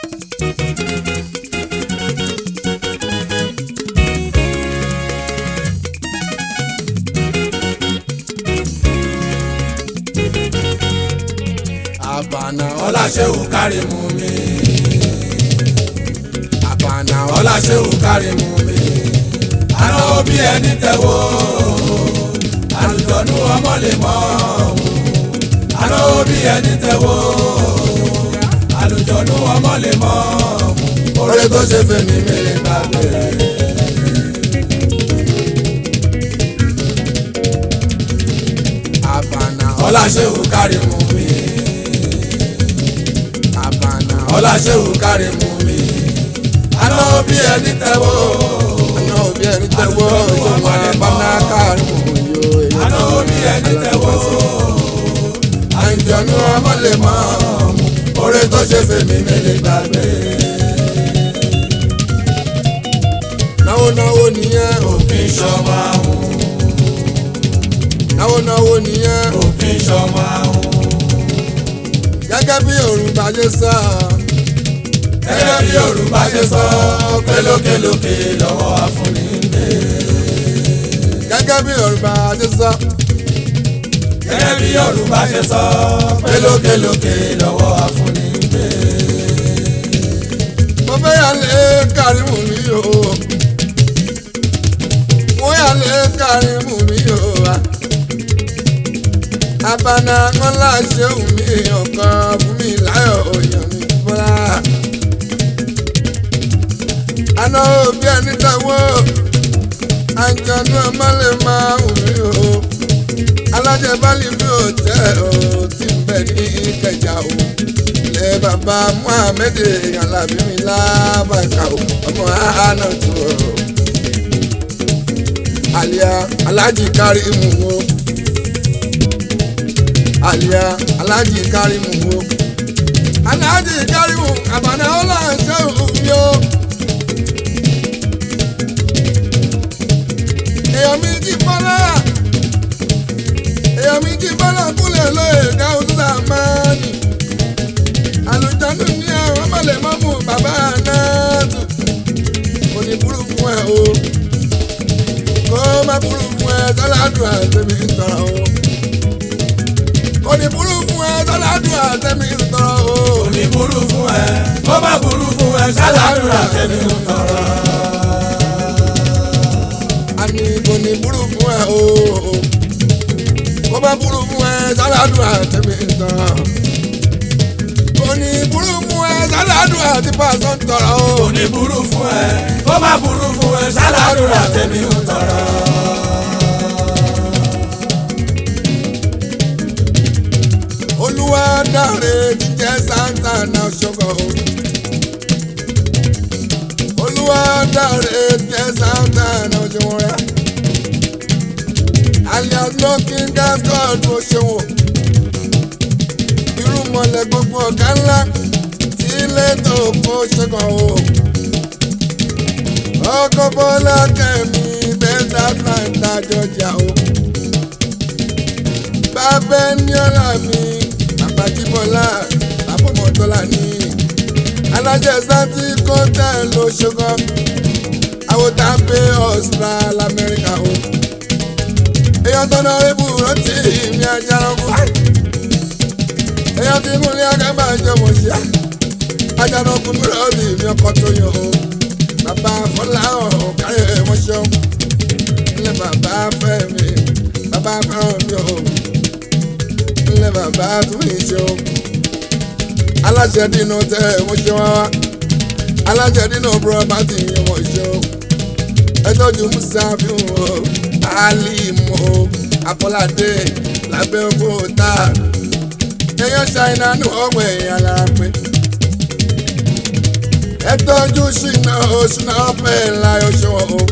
àbànà ọláṣẹ́wò kárí mú mi. àbànà ọláṣẹ́wò kárí mú mi. àná òbí ẹni tẹ̀wọ́ àlùjọ̀nù ọmọ lè mọ́ àná òbí ẹni tẹ̀wọ́ àlùjọ̀nù ọmọ lè mọ́ oore tó ṣe fèmí mi lè gbàgbé. àbànà ọláṣẹ́wò kárí mú mi. àbànà ọláṣẹ́wò kárí mú mi. àná òbí ẹni tẹ̀wọ́ àná òbí ẹni tẹ́wọ́ ìjọba àbànà kárí mú yó àná òbí ẹni tẹ̀wọ́ àlùjọ̀nù ọmọ lè mọ́ oore tó ṣe fèmí mi lè gbàgbé. náwó náwó nìyẹn òfin ṣọmọ àwọn náwó náwó nìyẹn òfin ṣọmọ àwọn. gẹ́gẹ́ bí Yorùbá ṣe sọ gẹ́gẹ́ bí Yorùbá ṣe sọ pé lókèlókè lọ́wọ́ àfúnni ń gbé. gẹ́gẹ́ bí Yorùbá ṣe sọ gẹ́gẹ́ bí Yorùbá ṣe sọ pé lókèlókè lọ́wọ́ àfúnni ń gbé. mo fẹ́ yà lé Kàrímù mi o mo yà lé Kàrímù mi o wa abana ńlá ṣéun mi ọ̀kan fún mi láyọ̀ òyàn mi bọ́lá àná òbí ẹni tẹ́wọ́ àjọ̀nú ọmọ lè máa wù mí o alájẹbálì mi ò tẹ́ o tí ń bẹ ní Ìkẹjà o ilé bàbá Muhammed alábí mi lábàkà o ọmọ àánà tó o àlìyá alájì Kàrímù o àlìyá alájì Kàrímù o alájì Kàrímù àbànà ọlọ́ọ̀ṣẹ́ òbí o. èèyàn mi jí bọ́lá èèyàn mi jí bọ́lá kúlẹ̀ lóye káwọn tó sàmánì àlùjáde ní àwọn ọmọlẹ̀ mọ́mú bàbá náà tù kò ní burú fún ẹ o kó má burú fún ẹ sáládùn àtẹ̀mí ń tọrọ o kò ní burú fún ẹ sáládùn àtẹ̀mí ń tọrọ o kò ní burú fún ẹ kó má burú fún ẹ ṣáláàdúrà tẹ̀mí ń tọrọ. àní kò ní burú fún ẹ o kó má burú fún ẹ sáládùn àtẹ̀mí ń tọrọ kò ní burú fún ẹ sáládùn àti pàṣẹ ń tọrọ o. kò ní burú fún ẹ kó má burú fún ẹ ṣáláàdúrà tẹ̀mí ń tọrọ. olúwa dáre jíjẹ santa náà ṣọkọ o olúwa dáre jíjẹ santa náà ṣọwọ́ rẹ alias looking gas god ló ṣòwò irú mọ̀lẹ́ gbogbo ọ̀gá ńlá tí ilé tó kó ṣẹ́gun o ọkọ̀ bọ́lá kẹ́mi bẹ́ẹ̀dá fúláńtà jọjà o bàbá ní ọ̀la mi àbájíbọ́lá àbọ̀mọ́tọ́lá ní alájẹ santi kọ́tẹ́ ló ṣokọ́ àwòtápé Austral Amẹ́ríkà o èèyàn tọ́nà rébù rántí mi ajáranko èèyàn tí múlẹ̀ akábà jọmọ ṣíà ajáranko mi rọ́ọ̀bì mi ọkọ̀ tó yàn o bàbá fọlá ọ̀ káyọ̀ mọ́ṣọ́ ilé bàbá fẹ́ mi bàbá fẹ́ràn mi o ilé bàbá tún mi ṣe o aláṣẹ dínú tẹ mo ṣe wá wá aláṣẹ dínú pírọ́pátì mo ṣe o ẹ tọ́jú musa fi hàn o alimu o apọ́ládé lábẹ́ òkúta èèyàn ṣàìnà ní ọgbọ̀n èèyàn lára pé ẹ tọ́jú ṣìnà oṣùnà ọ̀pẹ̀ ńlá oṣùwọ̀n o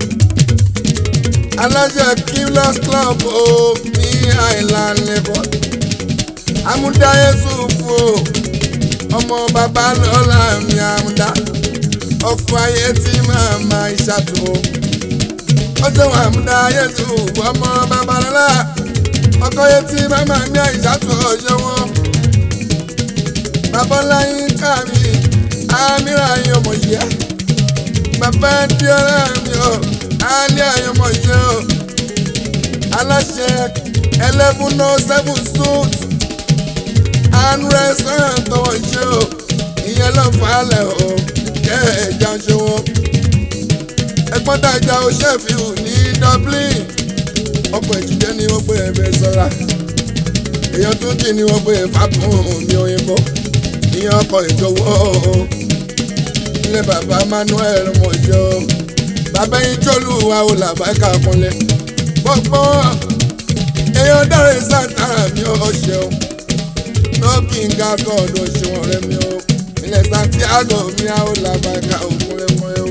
aláṣẹ killers club o ní island lagos amúdá yẹsùfù o ọmọ bàbá lọ́la mi amúdá ọkọ̀ ayé tí màmá ìṣàtò o ọjọ́ àmúdá yẹsùfù ọmọ bàbá lọ́la ọkọ̀ ayé tí màmá mi ìṣàtò ọjọ́ wọn babaláyín kámi amíra yín ọmọ yìí bàbá di ọ̀rẹ́ mi o alẹ́ àyàn ọmọ yìí o aláṣẹ eleven oh seven suit and restaurant tọwọ́ ṣe o ìyẹn ló falẹ̀ o kẹ́ ẹ̀já ṣe wọ́n ẹgbọ́n tàjà o ṣẹ́fìlù ní Dublin ọkọ̀ ìjìjẹ́ ni wọ́n pè é bẹ́ẹ̀ sọ́ra èèyàn tún jì ni wọ́n pè é fàbùn mi òyìnbó ìyẹn ọkọ̀ ìjọwọ́ ilé bàbá Manuel mọ̀jọ́ bàbá yín jọ́lù wa ò làbáìka kúnlẹ̀ gbogbo èèyàn dára ìsàtàrà mi ò ṣeun lọ́kì ń ga gọ́ọ̀dù òṣùwọ̀n rẹ mi ò ilẹ̀ Santiago mi à ò làbáìka òkúnlẹ̀ mọ́ ẹ o.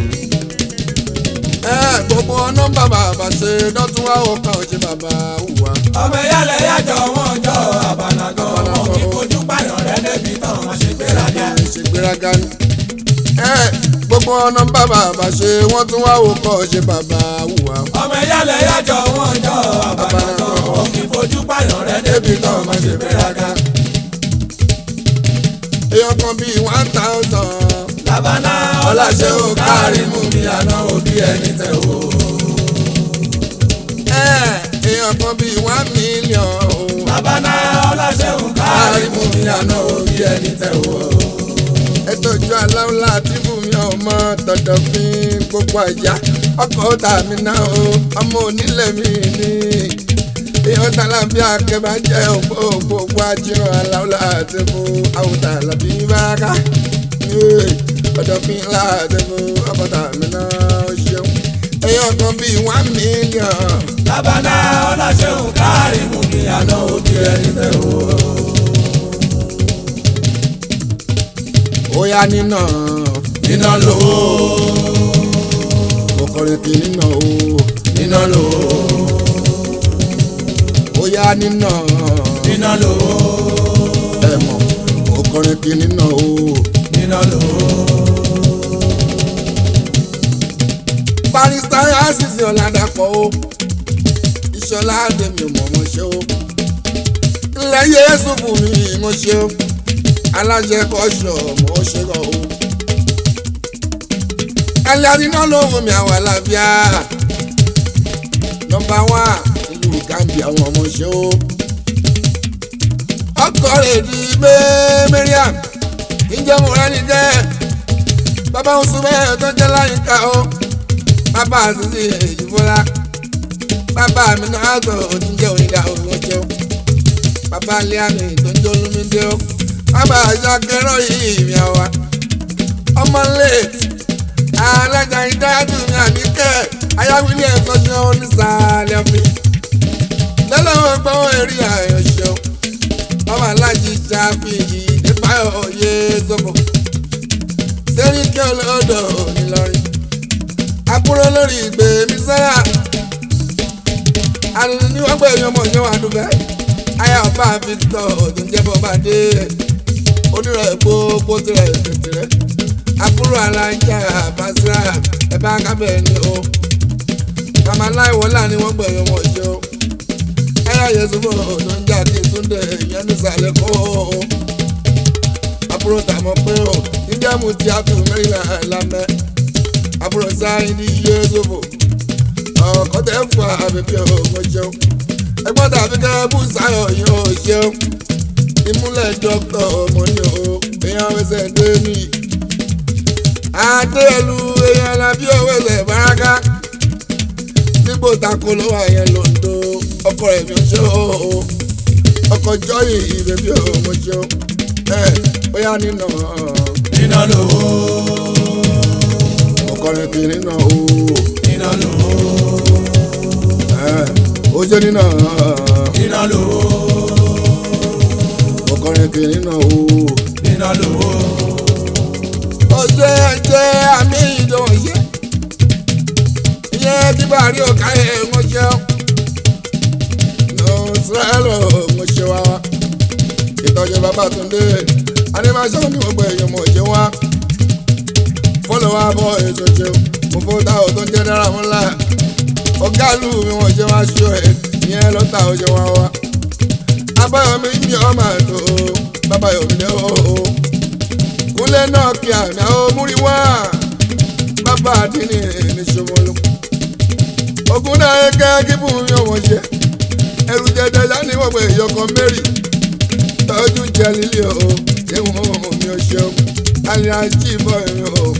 ẹ gbogbo nọ́mbà bàbá ṣe dọ́tún wá ó kàn ó ṣe bàbá hùwà. ọmọ ìyálẹ̀ yájọ wọn jọ àbànàgàn wọn kì í fojú pààyàn rẹ débi tán wọn ṣe gbéraga. ìṣègbéraga ni. ẹ gbogbo nọ́mbà bàbá ṣe wọ́n tún wá ó kàn ó ṣe bàbá hùwà. ọmọ ìyálẹ̀ yájọ wọn jọ àbànàgàn wọn kì í fojú pààyàn rẹ débi tán wọn ṣe gbéraga. èèyàn kan bíi one thousand. labana ọláṣẹ́ ò kárí mú mi àná òbí ẹni tẹ̀ wò. èèyàn kan bíi one million. labana ọláṣẹ́ ò kárí mú mi àná òbí ẹni tẹ̀ wò. ètò ìjọ aláwòlá tí bùnmi ọmọ tọ̀dọ̀ fi gbogbo àjà ọkọ̀ tàmí náà o ọmọ onílẹ̀ mi ni èèyàn tààlà bí akẹ́bà jẹ́ òpó gbogbo àjíràn aláwòlá tí fún àwòtà làbí báraká ọ̀dọ̀ fi ńlá tí fún ọkọ̀ tàmí náà ó ṣeun èèyàn kan bíi one million. labana ọláṣẹ́ ò kárí mú mi àná òbí ẹni tẹ̀ wò. ó yá nínà níná lówó kòkòrò kì í nà ó níná lówó ó yá nínà níná lówó ẹ mọ̀ kòkòrò kì í nà ó. níná lówó. barista asisi ọ̀làdàpọ̀ o ìṣọ̀lá àdèmí mọ̀mọ́ ṣe o ńlẹ̀ yéésù fún mi mo ṣe o alájẹ kọ́ṣọ̀ mo ṣe rọ̀ o ẹlẹ́rìíná ló wù mí àwọn àlàáfíà nọ́mbà wá ìlú Gambia àwọn ọmọ ṣe o ọkọ rẹ̀ di mẹ́mẹ́ríàm ìjẹ́ mo rẹ́ ní jẹ́ bàbá oṣù bẹ́ẹ̀ tó jẹ́ láyìíká o bàbá àtúntì ìfúnra bàbá mi náà tó oníjẹ́ onídàá òun jẹun bàbá liami tó ń jẹ́ olúmídé o bàbá àjàkẹ́rọ̀ yìí mi àwa ọmọ late alájà ìdájú mi àníkẹ́ ayáwílé ẹ̀fọ́ṣẹ́ onísàlẹ̀ ọ̀fìn lọ́lọ́wọ́ gbọ́wọ́ eré àyànṣẹ́ o ọmọ alájí jáfi nípa òye sọ́fọ̀ sẹ́ríkẹ́ olódò nílọrin àbúrò lórí ìgbé mi sára àrùn ní wọ́n gbé èèyàn mọ̀ yẹn wà dùbẹ́ ayé ọba Victor tó ń jẹ́ bọ́ba dé onírọ̀ gbogbo tirẹ̀ tẹ̀tẹ̀rẹ̀ àbúrò alájà Basira ẹ̀ bá kábẹ̀ ni o màmá láìwọ́lá ni wọ́n gbé èèyàn mọ̀ jẹ́ o ayé ayẹsùnmọ̀ tó ń jà kí Túndé ìyẹn nísàlẹ̀ kó o àbúrò tàmọ́ pé o níjẹ́ mu ti àtù mẹ́rìnlá lámẹ́ àbúrò sáyìn ní iye ṣòfò ọkọ̀ tẹ́ fún àbẹ̀bí ọ̀gbọ́n jẹun ẹgbọ́n tàbí kẹ́ bú sáyọ̀ yìí ó ṣeun ìmúlẹ̀ dọ́kítọ̀ ọmọ ní o èèyàn ẹsẹ̀ dé ní adélu èèyàn làbí owó ẹsẹ̀ báraka nígbò tako ló wà yẹn lòdò ọkọ rẹ̀ mi ò ṣe o ọkọ̀ jọ́yìn ìbẹ̀bí ọmọ ṣeun ẹ bóyá nínà níná lówó ọkọrin kiri náà o níná lówó ẹ ó jẹ́ nínà níná lówó ọkọrin kiri náà o. níná lówó ọjọ́ ẹ̀jẹ̀ àmì ìdánwò yẹ. ìyẹn tí bá rí ọ̀ka ẹ̀ wọ́n jẹ́ nọ́ọ̀sìrẹ́lọ̀ mo ṣe wá. ìtọ́jú Babátúndé animation ní gbogbo èèyàn mọ̀ ṣe wá. fọ́lọ̀ wá bọ̀ èso ṣe mo fọ́ tá ò tó ń jẹ́ dára mọ́ ńlá. ọ̀gá lù mí wọ́n ṣe wá ṣó ẹ̀ ìyẹn lọ́tà ó ṣe wá wá. abáyọ̀mí ń bí ọmọ àtò bàbá yọ̀mí lé o kúnlé kúnlẹ̀ náà kí àmì àwọn múrí wá bàbá àdínní ní ṣòwòlò ogun náà kẹ́ kí fún mi ọmọ ṣe ẹrù jẹjẹ láni wọ́n pè yọkọ mary tọ́jú jẹ lílé o ìwọ̀n mi ò ṣeun alẹ́ ajíbọ̀ ẹ̀rọ o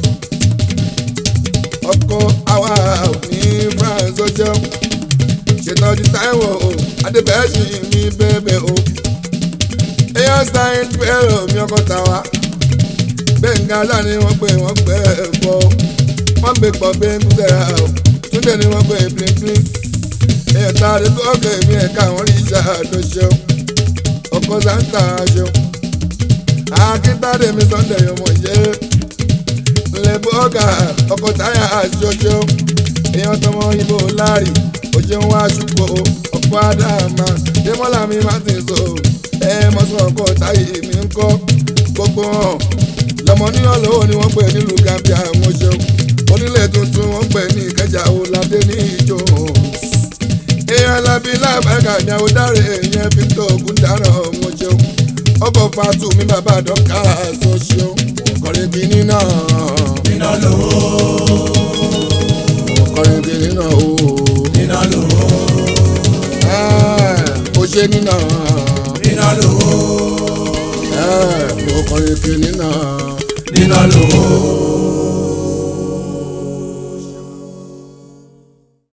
ọkọ àwa ní france ó jẹun ṣètọ́jú táìwọ̀ o adébẹ̀ẹ́sì mi bẹ́ẹ̀ o èèyàn sáyẹn pẹ̀lú mi ọkọ̀ tàwa gbẹ̀ngà láni wọ́n pè wọ́n pẹ́ bọ́ wọ́n gbé pọ̀ bí nkúsẹ̀ra o túndé ni wọ́n pè pínpín èèyàn tá a lè tó ọkọ̀ èmi ẹ̀ka àwọn rí iṣẹ́ àdó ṣeun ọkọ̀ sáńtà ṣeun akíntàdé mi sunday ọmọ yẹ lè bọ́ọ̀gà ọkọ̀ táyà àṣọṣọ èèyàn tọmọ ibo láàrì òjò ń wá ṣùpọ̀ ọkọ̀ àdàmà démọ́là mi má ti sọ ẹ mọ́sán ọkọ̀ táyì mi ń kọ́ gbogbo hàn lọmọ níyàn lówó ni wọ́n pè nílùú gambia àwọn ṣeun onílé tuntun wọ́n pè ní ìkẹjà ọ̀làdé ní ìjọ èèyàn alábí lábàgà ní àwòdáre èèyàn victor ogundaràn ọmọ ṣeun ọkọ̀ fatu mi bàbá dọ́kà sọ ṣeun kọrin bí nínà Iná lówó, kọrin bí nínà o iná lówó, ó ṣe nínà iná lówó, ó kọrin bí nínà iná lówó,